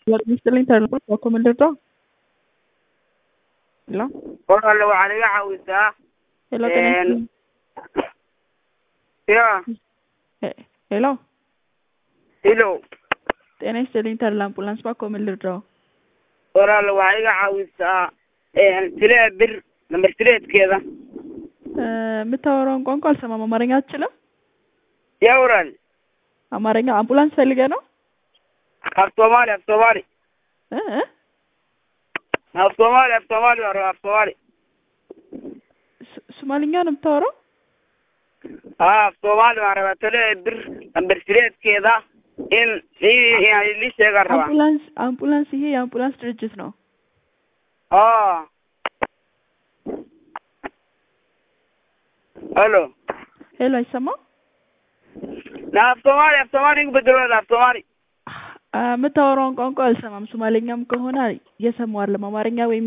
Mr. Interloper document ito. Hello? Walaal waxaad iga caawisaa Hello, Een, Tennis. ya Eh, Hello? hilo Tennis Inter ambulance ba comment ito. walaal waxaad iga caawisaa tilee bir nambar tireedkeeda የምታወራውን ቋንቋ አልሰማም። አማርኛ አትችልም? ያ walaal አማርኛ አምቡላንስ ፈልገህ ነው? af soomaali af soomaali እ እ? af soomaali af soomaali waa rabaa af soomaali ስ- ሶማሊኛ ነው የምታወራው? haa af soomaali waan rabaa tilee bir nambar tireedkeeda in i- inaan ilii sheegaan rabaa አምቡላንስ አምቡላንስ ይሄ የአምቡላንስ ድርጅት ነው። aa halo ሄሎ አይሰማም? na af soomaali af soomaali igu bedelo walaal af soomaali አ- የምታወራውን ቋንቋ አልሰማም። ሶማሌኛም ከሆነ እየሰማሁ አይደለም። አማርኛ ወይም